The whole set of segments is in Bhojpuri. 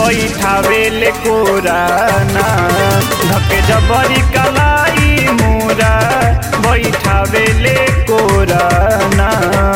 बैठावेले कोराना धके जबरी कलाई मोरा बैठावेले कोराना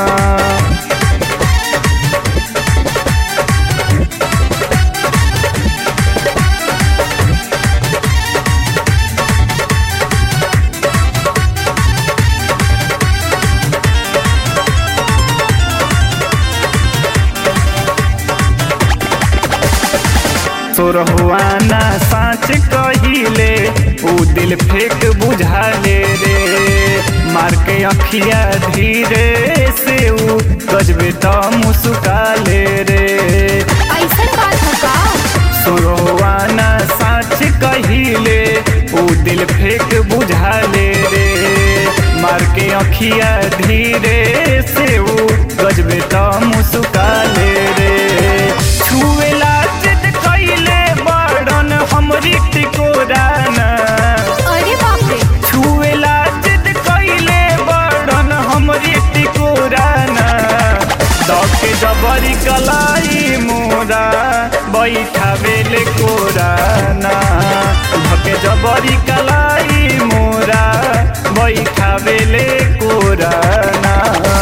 सोरहुआना साँच कहिले ऊ दिल फेक बुझाले रे मार के अखिया धीरे से ऊ गजबे त मुस्काले रे ऐसन बात है का सोरहुआना साँच कहिले ऊ दिल फेक बुझाले रे मार के अखिया धीरे से ऊ गजबे त मुस्काले रे छुएला जिद कैले बड़न हमरी टिकोराना अरे बाप रे छुएला जिद कैले बड़न हमरी टिकोराना दके जबरी कलाई मोरा बैठावेले कोराना धके जबरी कलाई मोरा बैठावेले कोराना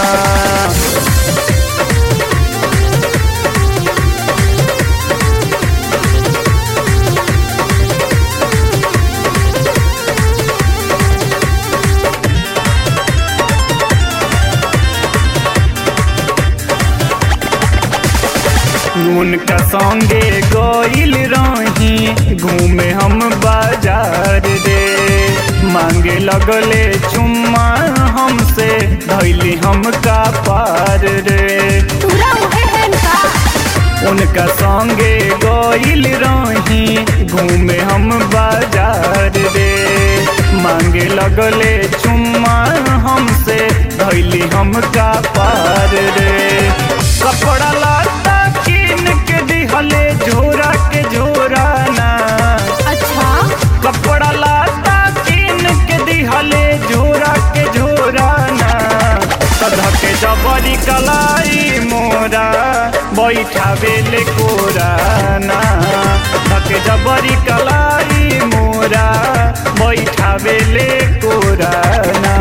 उनका संगे गइल रही घूमे हम बाजार रे मांगे लगले चुम्मा हमसे धैली हम का पार रे पूरा उहे है का उनका संगे गइल रही घूमे हम बाजार रे मांगे लगले चुम्मा हमसे धैली हम का पार रे कपड़ा लाता किन के दिहले झोरा के झोरा ना अच्छा कपड़ा लाता किन के दिहले झोरा के झोरा ना सधा के जबरी कलाई मोरा बैठावेले कोराना धके जबरी कलाई मोरा बैठावेले कोराना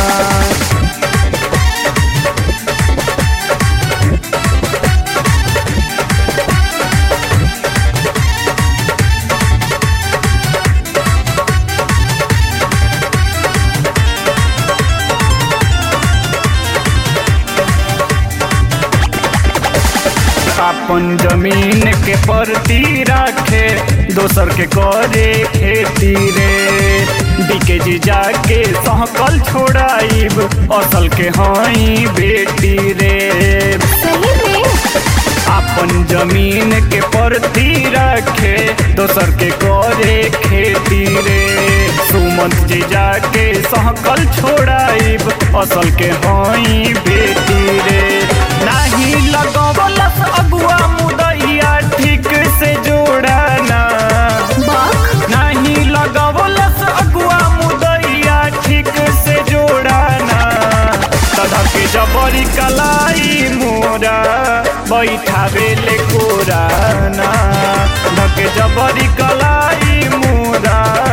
अपन जमीन के परती राखे दोसर के करे खेती रे डीके जी जाके सहकल छोड़ाइब असल के हई बेटी रे सही में अपन जमीन के परती रखे दोसर के करे खेती रे सुमंत जी जाके सहकल छोड़ाइब असल के हई बेटी रे नाही लगवलस अगुआ मुदैया ठीक से जोड़ाना बक नाही लगवलस अगुआ मुदैया ठीक से जोड़ाना तधा के जबरी कलाई मोरा बैठावेले कोराना धके जबरी कलाई मोरा